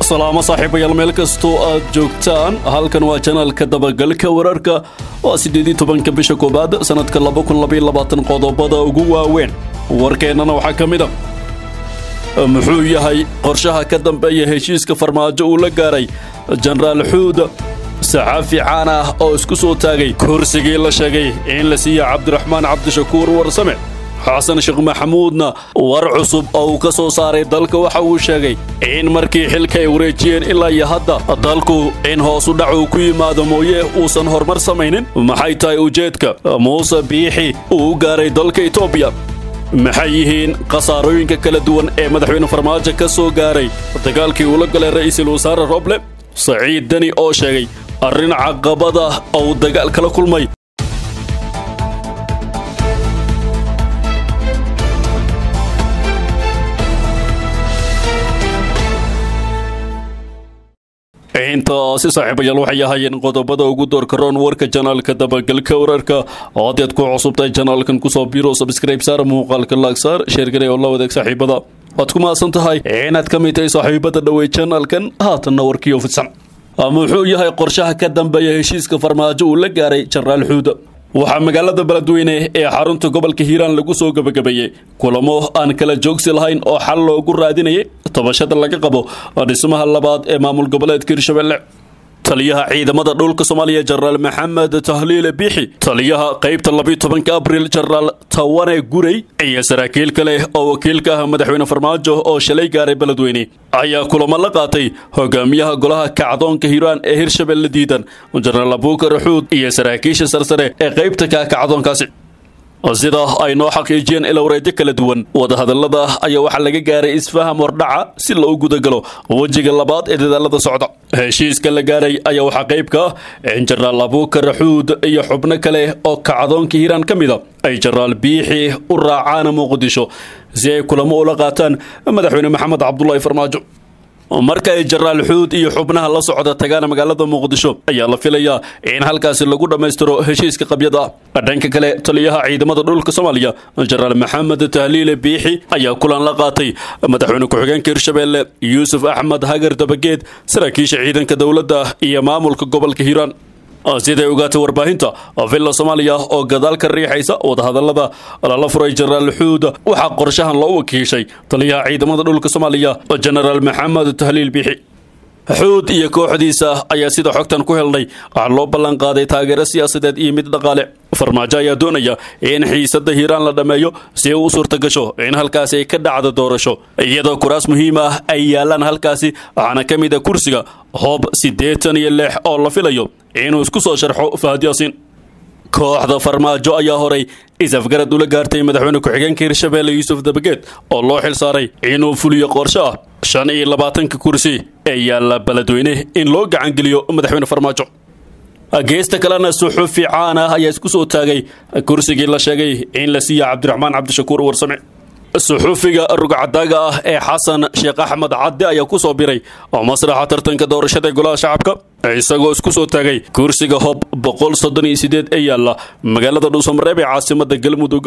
salaamo saaxiibayaal meel kastoo aad joogtaan halkan waa janaalka dabagalka wararka waa siddeedii tobanka bisha koowaad sannadka laba kun labaiyo labaatan qodobada ugu waaweyn warkeennana waxaa ka mid a muxuu yahay qorshaha ka dambeeya heshiiska farmaajo uu la gaaray jenaraal xuud saxaafi caan ah oo isku soo taagay kursigii la sheegay in la siiya cabdiraxmaan cabdishakuur warsame xasan sheekh maxamuudna war cusub oo uu ka soo saaray dalka waxa uu sheegay in markii xilka ay wareejiyeen ilaa iyo hadda dalku in hoosu dhac uu ku yimaado mooye uusan horumar samaynin maxay tahay ujeedka muuse biixi uu u gaaray dalka etoobiya maxay yihiin khasaarooyinka kala duwan ee madaxweyne farmaajo ka soo gaaray dagaalkii uula galay ra'iisul wasaare roble saciid deni oo sheegay arrin caqabada oo dagaal kala kulmay intaasi saaxiibayaal waxay ahaayeen qodobada ugu doorka roon warka janaalka dabagalka wararka odaad ku cusubtahay janaalkan kusoo biro sabskrayb saar muuqaalka laagsaar sheergaray oo la wadaag saaxiibada waad ku mahadsan tahay inaad ka mid tahay saaxiibada dhowey janaalkan haatanna warkiio fidsan muxuu yahay qorshaha ka dambeeya heshiiska farmaajo uu la gaaray jenaraal xuuda waxaa magaalada beledweyne ee xarunta gobolka hiiraan lagu soo gebagabeeyey kulamo aan kala joogsi lahayn oo xal loogu raadinayay tabashada laga qabo dhismaha labaad ee maamul goboleedka hirshabelle taliyaha ciidamada dhulka soomaaliya jenaraal maxamed tahliile biixi taliyaha qaybta labiyo tobanka abril jenaraal tawane gurey iyo saraakiil kale oo wakiilka ah madaxweyne farmaajo oo shalay gaaray beledweyne ayaa kulamo la qaatay hogaamiyaha golaha kacdoonka hiiraan ee hirshabelle diidan jenaraal abuukar xuud iyo saraakiisha sarsare ee qaybta ka kacdoonkaasi sida ay noo xaqiijiyeen ilowreedyo kala duwan wadahadallada ayaa waxaa laga gaaray isfaham hordhaca si loo gudagalo wejiga labaad ee dadaalada socda heshiiska la gaaray ayaa waxaa qayb ka ah in jenaraal abuukar xuud iyo xubno kale oo kacdoonka hiiraan ka mida ay jenaraal biixi u raacaan muqdisho si ay kulamo ula qaataan madaxweyne maxamed cabdulaahi farmaajo marka ay jenaraal xuud iyo xubnaha la socda tagaan magaalada muqdisho ayaa la filayaa in halkaasi lagu dhammaystiro heshiiska qabyada ah dhanka kale taliyaha ciidamada dhulka soomaaliya jenaraal maxamed tahliile biixi ayaa kulan la qaatay madaxweyne ku-xigeenka hirshabelle yuusuf axmed hagar dabageed saraakiisha ciidanka dowladda iyo maamulka gobolka hiiraan siday ogaatay warbaahinta villa soomaaliya oo gadaal ka riixaysa wadahadallada lala furay jenaraal xuud waxaa qorshahan loo wakiishay taliyaha ciidamada dhulka soomaaliya jenaraal maxamed tahliil biixi xuud iyo kooxdiisa ayaa sida xogtan ku helnay waxaa loo ballan qaaday taageero siyaasadeed iyo mid dhaqaale farmaajo ayaa doonaya in xiisadda hiiraan la dhammeeyo si u suurta gasho in halkaasi ay ka dhacdo doorasho iyadoo kuraas muhiim ah ay yaalaan halkaasi waxaana ka mid a kursiga hoob siddeetan iyo lix oo la filayo inuu isku soo sharxo fahad yaasiin kooxda farmaajo ayaa horay is-afgarad ula gaartay madaxweyne ku-xigeenka hirshabelle yuusuf dabageed oo loo xil saaray inuu fuliyo qorsho ah shan iyo labaatanka kursi ee yaalla beledweyne in loo gacangeliyo madaxweyne farmaajo geesta kalena suxufi caan ah ayaa isku soo taagay kursigii la sheegay in la siiya cabdiraxmaan cabdishakuur warsame suxufiga rugcadaaga ah ee xasan sheekh axmed cadde ayaa ku soo biray oo masraxa tartanka doorashada golaha shacabka isagoo isku soo taagay kursiga hob boqol soddon iyo sideed ee yaalla magaalada dhuusamareeb ee caasimada galmudug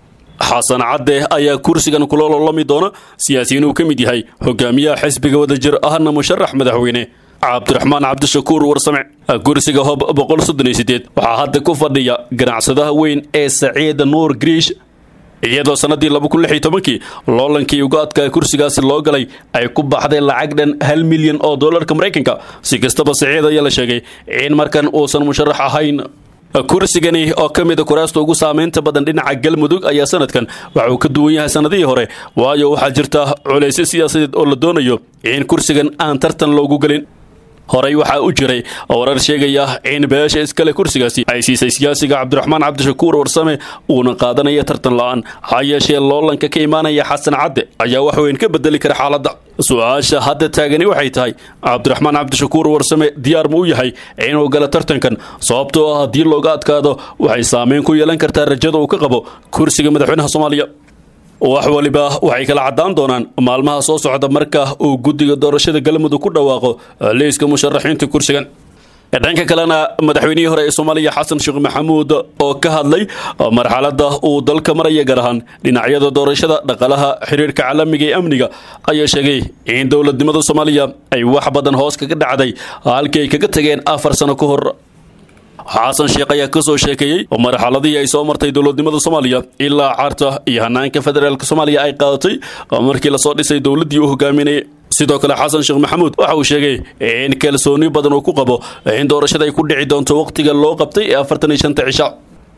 xasan cadde ayaa kursigan kula lolami doona siyaasiyiin uu ka mid yahay hogaamiyaha xisbiga wadajir ahna musharax madaxweyne cabdiraxmaan cabdishakuur warsame kursiga hob boqol soddon iyo sideed waxaa hadda ku fadhiya ganacsadaha weyn ee saciid nuur griish iyadoo sannaddii laba kun lix iyo tobankii loolankii uga adkaa kursigaasi loo galay ay ku baxday lacag dhan hal milyan oo dollarka maraykanka si kastaba saciid ayaa la sheegay in markan uusan musharax ahayn kursigani oo ka mid a kuraasta ugu saamaynta badan dhinaca galmudug ayaa sanadkan waxa uu ka duwan yahay sannadihii hore waayo waxaa jirta culaysyo siyaasadeed oo la doonayo in kursigan aan tartan loogu gelin horey waxaa u jiray warar sheegaya in beesha iskale kursigaasi ay siisay siyaasiga cabdiraxmaan cabdishakuur warsame uuna qaadanaya tartan la-aan ha yeeshee loolanka ka imaanaya xasan cadde ayaa wax weyn ka bedeli kara xaaladda su-aasha hadda taagani waxay tahay cabdiraxmaan cabdishakuur warsame diyaar ma u yahay inuu galo tartankan sababtoo ah haddii looga adkaado waxay saameyn ku yeelan kartaa rajada uu ka qabo kursiga madaxweynaha soomaaliya wax waliba waxay kala caddaan doonaan maalmaha soo socda marka uu guddiga doorashada galmudug ku dhawaaqo liiska musharaxiinta kursigan dhanka kalena madaxweynihii hore ee soomaaliya xasan sheekh maxamuud oo ka hadlay marxaladda uu dalka maraya gaar ahaan dhinacyada doorashada dhaqaalaha xiriirka caalamiga ee amniga ayaa sheegay in dowladnimada soomaaliya ay wax badan hoos kaga dhacday halkii ay kaga tageen afar sano ka hor xasan sheekh ayaa ka soo sheekeeyey marxaladihii ay soo martay dowladnimada soomaaliya ilaa carta iyo hanaanka federaalk soomaaliya ay qaadatay markii lasoo dhisay dowladdii uu hogaaminayay sidoo kale xasan sheekh maxamuud waxa uu sheegay in kalsooni badan uu ku qabo in doorashada ay ku dhici doonto wakhtiga loo qabtay ee afartan iyo shanta cisha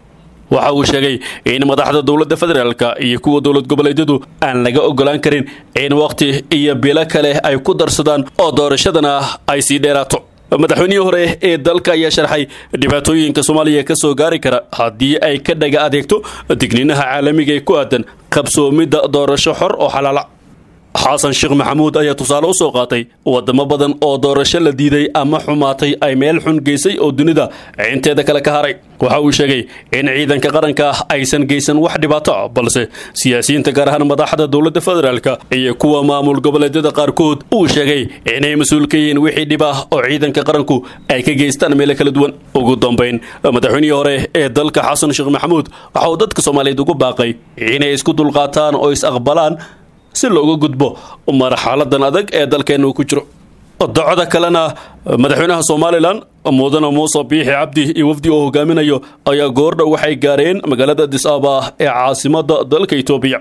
waxa uu sheegay in madaxda dowladda federaalka iyo kuwa dowlad goboleedyadu aan laga ogolaan karin in wakhti iyo bilo kale ay ku darsadaan oo doorashadana ay sii dheeraato madaxweynihii hore ee dalka ayaa sharxay dhibaatooyinka soomaaliya ka soo gaari kara haddii ay ka dhaga adeegto digniinaha caalamiga ee ku aadan qabsoomidda doorasho xor oo xalaala xasan sheekh maxamuud ayaa tusaale u soo qaatay wadamo badan oo doorasho la diiday ama xumaatay ay meel xun geysay oo dunida inteeda kale ka haray waxa uu sheegay in ciidanka qaranka aysan geysan wax dhibaato ah balse siyaasiyiinta gaar ahaan madaxda dowladda federaalka iyo kuwa maamul goboleedyada qaarkood uu sheegay inay mas-uul ka yihiin wixii dhib ah oo ciidanka qaranku ay ka geystaan meelo kala duwan ugu dambayn madaxweynihii hore ee dalka xasan sheekh maxamuud waxa uu dadka soomaaliyeed ugu baaqay inay isku dulqaataan oo is aqbalaan si looga gudbo marxaladan adag ee dalkeenna uu ku jiro docda kalena madaxweynaha somalilan mudane muuse biixi cabdi iyo wafdi oo hogaaminayo ayaa goordhow waxay gaareen magaalada disaba ee caasimada dalka etoobiya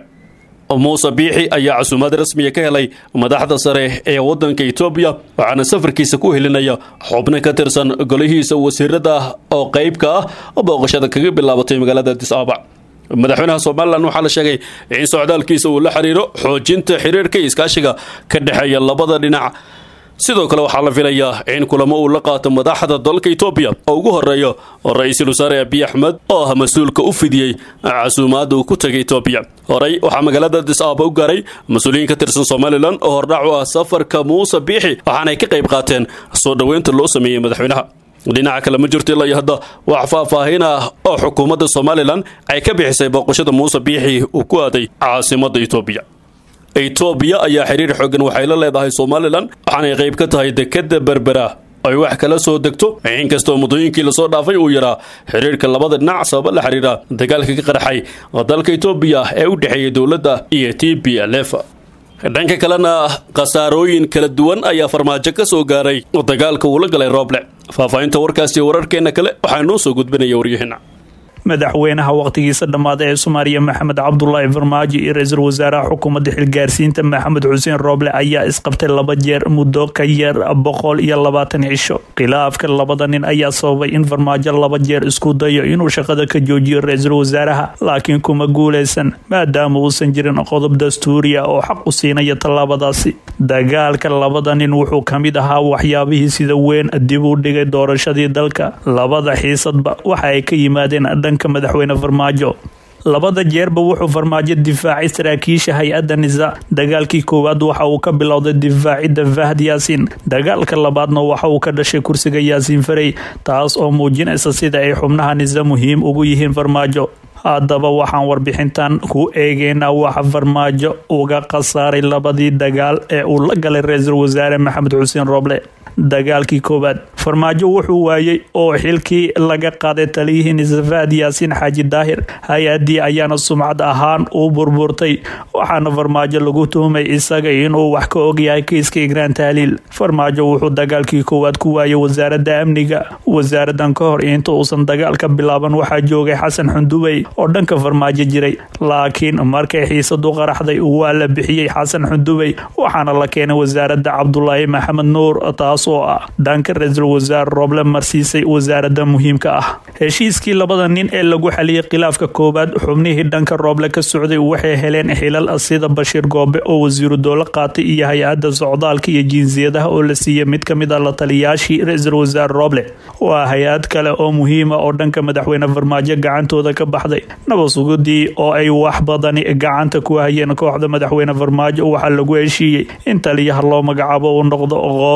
muuse biixi ayaa casuumaad rasmiya ka helay madaxda sare ee wadanka etoobiya waxaana safarkiisa ku helinaya xubno ka tirsan golihiisa wasiirada oo qeybka ah booqashada kaga bilaabatay magaalada disaba madaxweynaha somalilan waxaa la sheegay in socdaalkiisa uu la xiriiro xoojinta xiriirka iyo iskaashiga ka dhexeeya labada dhinac sidoo kale waxaa la filayaa in kulamo uu la qaato madaxda dalka etoobiya oo ugu horeeyo ra-iisul wasaare abiy axmed oo ah mas-uulka u fidiyey casuumaadda uu ku tegay etoobiya horey waxaa magaalada disaaba u gaaray mas-uuliyiin ka tirsan somalilan oo hordhac u ah safarka muuse biixi waxaanay ka qayb qaateen soo dhoweynta loo sameeyey madaxweynaha dhinaca kale ma jirto ilaa iyo hadda wax faahfaahin ah oo xukuumadda somalilan ay ka bixisay booqashada muuse biixi uu ku aaday caasimadda etoobiya etoobiya ayaa xiriir xoogan waxay la leedahay somalilan waxaanay qayb ka tahay dekadda berbera ay wax kala soo degto inkastoo muddooyinkii lasoo dhaafay uu yaraa xiriirka labada dhinac sababa la xiriira dagaalka ka qarxay dalka etoobiya ee u dhexeeyay dowladda iyo t b l f dhanka kalena khasaarooyin kala duwan ayaa farmaajo ka soo gaaray dagaalka uu la galay rooble faahfaahinta warkaasi wararkeena kale waxaa noo soo gudbinaya waryaheena madaxweynaha wakhtigiisa dhammaaday ee soomaaliya maxamed cabdulaahi farmaajo iyo ra-iisul wasaaraha xukuumadda xilgaarsiinta maxamed xuseen rooble ayaa isqabtay laba jeer muddo ka yar boqol iyo labaatan cisho khilaafka labada nin ayaa sababay in farmaajo laba jeer isku dayo inuu shaqada ka joojiyo ra-iisul wasaaraha laakiin kuma guuleysan maadaama uusan jirin qodob dastuuriya oo xaq u siinaya tallaabadaasi dagaalka labada nin wuxuu ka mid ahaa waxyaabihii sida weyn dib u dhigay doorashadii dalka labada xiisadba waxa ay ka yimaadeen dhanka madaxweyne farmaajo labada jeerba wuxuu farmaajo difaacay saraakiisha hay-adda nisa dagaalkii koowaad waxa uu ka bilowday difaacidda fahd yaasiin dagaalka labaadna waxa uu ka dhashay kursiga yaasiin farey taas oo muujinaysa sida ay xubnaha nisa muhiim ugu yihiin farmaajo haddaba waxaan warbixintan ku eegeynaa waxa farmaajo uga khasaaray labadii dagaal ee uu la galay ra-iisul wasaare maxamed xuseen rooble dagaalkii koowaad farmaajo wuxuu waayey oo xilkii laga qaaday taliyihii nisafaad yaasiin xaaji daahir hay-adii ayaana sumcad ahaan u burburtay waxaana farmaajo lagu tuhmay isaga inuu wax ka ogyahay kiiska igraan tahliil farmaajo wuxuu dagaalkii koowaad ku waayay wasaaradda amniga wasaaradan ka hor inta uusan dagaalka bilaaban waxaa joogay xasan xundubey oo dhanka farmaajo jiray laakiin markay xiisadu qaraxday waa la bixiyey xasan xundubey waxaana la keenay wasaaradda cabdulaahi maxamed nuur taas oo ah dhanka ra-iisul wasaare rooble marsiisay wasaaradda muhiimka ah heshiiskii labada nin ee lagu xaliyey khilaafka koowaad xubnihii dhanka rooble ka socday waxay heleen xilal sida bashiir goobe oo wasiiru dowlo qaatay iyo hay-adda socdaalka iyo jinsiyadaha oo la siiyey mid ka mid a la taliyaashii ra-iisul wasaare rooble waa hay-ad kale oo muhiima oo dhanka madaxweyne farmaajo gacantooda ka baxday nabasugudii oo ay wax badani gacanta ku hayeen kooxda madaxweyne farmaajo waxaa lagu heshiiyey in taliyaha loo magacaabo uu noqdo qof ay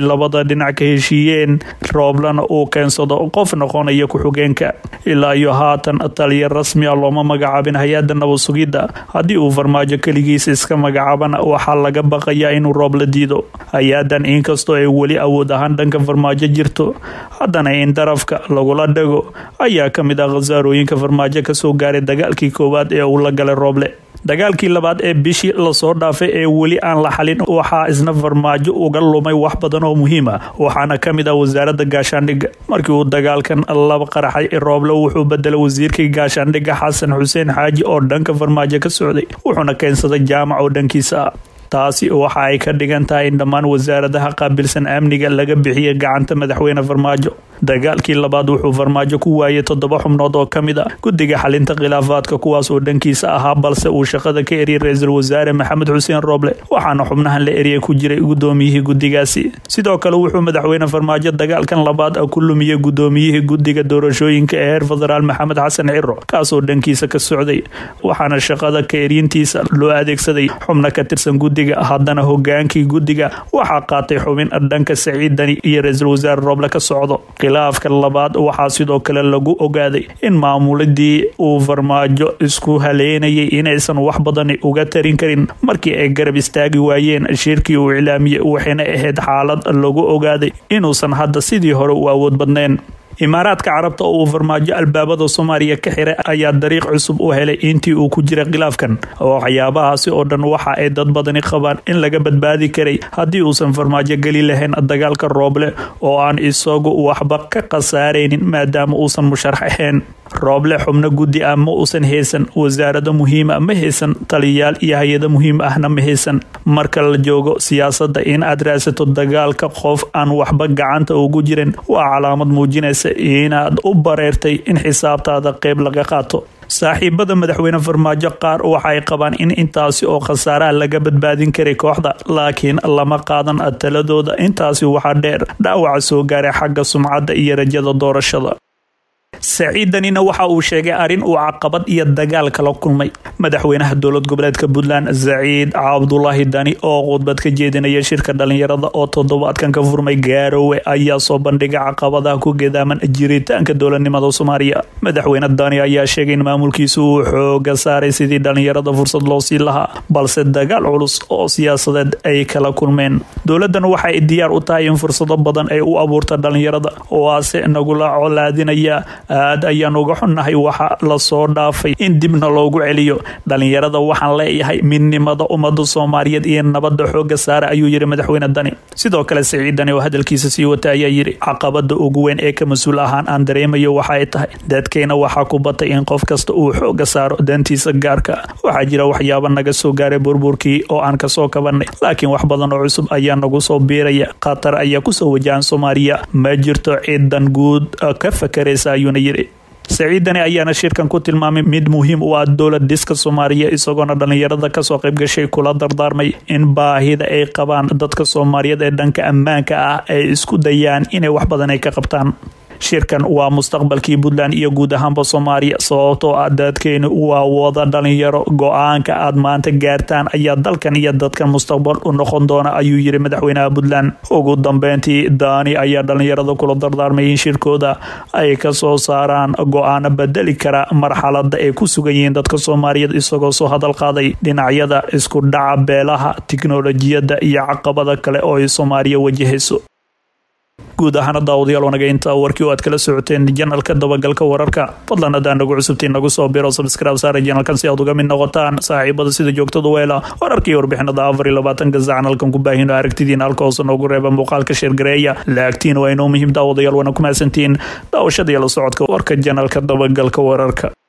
labada dhinac ka heshiiyeen rooblana uu keensado qof noqonaya ku-xigeenka ilaa iyo haatan taliya rasmi a looma magacaabin hay-adda nabad sugidda haddii uu farmaajo keligiisa iska magacaabana waxaa laga baqayaa inuu roob la diido hay-adan inkastoo ay weli awood ahaan dhanka farmaajo jirto haddana in darafka lagula dhago ayaa ka mid ah khasaarooyinka farmaajo kasoo gaaray dagaalkii koowaad ee uu la galay rooble dagaalkii labaad ee bishii lasoo dhaafay ee weli aan la xalin waxaa isna farmaajo uga lumay wax badan oo muhiim ah waxaana ka mid ah wasaaradda gaashaandhigga markii uu dagaalkan laba qaraxay rooble wuxuu bedelay wasiirkii gaashaandhigga xasan xuseen xaaji oo dhanka farmaajo ka socday wuxuuna keensaday jaamac oo dhankiisa ah taasi waxa ay ka dhigan tahay in dhammaan wasaaradaha qaabilsan amniga laga bixiya gacanta madaxweyne farmaajo dagaalkii labaad wuxuu farmaajo ku waayay toddoba xubnood oo ka mid a guddiga xalinta khilaafaadka kuwaas oo dhankiisa ahaa balse uu shaqada ka eriyay ra-iisul wasaare maxamed xuseen rooble waxaana xubnahan la eriyay ku jiray gudoomiyihii guddigaasi sidoo kale wuxuu madaxweyne farmaajo dagaalkan labaad ku lumiyey gudoomiyihii guddiga doorashooyinka ee heer federaal maxamed xasan ciro kaasoo dhankiisa ka socday waxaana shaqada ka eriyintiisa loo adeegsaday xubno ka tirsan guddiga haddana hogaankii guddiga waxaa qaatay xubin dhanka saciidani iyo ra-iisul wasaare rooble ka socdo khilaafka labaad waxaa sidoo kale lagu ogaaday in maamuladii uu farmaajo isku haleynayay inaysan wax badani uga tarin karin markii ay garab istaagi waayeen shirkii uu iclaamiyey waxayna ahayd xaalad lagu ogaaday inuusan hadda sidii hore u awood badnayn imaaraadka carabta oo uu farmaajo albaabada soomaaliya ka xiray ayaa dariiq cusub u helay intii uu ku jira khilaafkan waxyaabahaasi oo dhan waxa ay dad badani qabaan in laga badbaadi karay haddii uusan farmaajo geli lahayn dagaalka rooble oo aan isagu waxba ka khasaaraynin maadaama uusan musharax ahayn rooble xubno guddi ah ma uusan haysan wasaarado muhiima ma haysan taliyayaal iyo hay-ado muhiim ahna ma haysan marka la joogo siyaasadda in aad raadsato dagaalka qof aan waxba gacanta ugu jirin waa calaamad muujinaysa inaad u bareertay in xisaabtaada qeyb laga qaato saaxiibada madaxweyne farmaajo qaar waxaay qabaan in intaasi oo khasaaraha laga badbaadin karay kooxda laakiin lama qaadan taladooda intaasi waxaa dheer dhaawaca soo gaaray xagga sumcadda iyo rajada doorashada saciidanina waxa uu sheegay arrin uu caqabad iyo dagaal kala kulmay madaxweynaha dowlad goboleedka puntland saciid cabdulaahi dani oo khudbad ka jeedinaya shirka dhalinyarada oo toddobaadkan ka furmay gaaroowe ayaa soo bandhigay caqabadaha ku gedaaman jiritaanka dowladnimada soomaaliya madaxweyne dani ayaa sheegay in maamulkiisu uu xooga saaray sidii dhalinyarada fursad loo sii lahaa balse dagaal culus oo siyaasadeed ay kala kulmeen dowladan waxay diyaar u tahay in fursado badan ay u abuurta dhalinyarada waase nagula colaadinaya aad ayaan uga xunnahay waxa lasoo dhaafay in dibna loogu celiyo dhalinyarada waxaan leeyahay midnimada ummada soomaaliyeed iyo nabada xooga saare ayuu yiri madaxweyne dani sidoo kale siciidani oo hadalkiisa sii wata ayaa yiri caqabada ugu weyn ee ka mas-uul ahaan aan dareemayo waxa ay tahay dadkeena waxaa ku batay in qof kasta uu xooga saaro dantiisa gaarka waxaa jira waxyaaba naga soo gaaray burburkii oo aan kasoo kabanay laakiin wax badan oo cusub ayaa nagu soo biiraya khatar ayaa kusoo wajahan soomaaliya ma jirto ciidan guud ka fakaraysa ayuuna yiri saciidani ayaana shirkan ku tilmaamay mid muhiim u ah dowlad dhiska soomaaliya isagoona dhalinyarada kasoo qayb gashay kula dardaarmay in baahida ay qabaan dadka soomaaliyeed ee dhanka ammaanka ah ay isku dayaan inay wax badan ay ka qabtaan shirkan waa mustaqbalkii puntland iyo guud ahaanba soomaaliya sababtoo ah dadkeenu waa wada dhalinyaro go-aanka aad maanta gaartaan ayaa dalkan iyo dadkan mustaqbal u noqon doona ayuu yiri madaxweynaha puntland ugu dambeyntii daani ayaa dhalinyarada kula dardaarmay in shirkooda ay kasoo saaraan go-aano bedeli kara marxalada ay ku sugan yihiin dadka soomaaliyeed isagoo soo hadal qaaday dhinacyada isku dhaca beelaha tiknolojiyadda iyo caqabada kale oo ay soomaaliya wajahayso guud ahaana daawadayaal wanaga intaa warkii oo aad kala socoteen janalka dabagalka wararka fadlan haddaan nagu cusubtiin nagu soo biro subscribe saara janalkan si aad uga mid noqotaan saaxiibada sida joogtada weela wararkii warbixinada afar iyo labaatanka sacanalkan ku baahino aragtidiina halka hoose noogu reeba muuqaalka sheergareeya laagtiin waa inoo muhiim daawadayaal wana ku mahadsantiin daawashada iyo la socodka warka janalka dabagalka wararka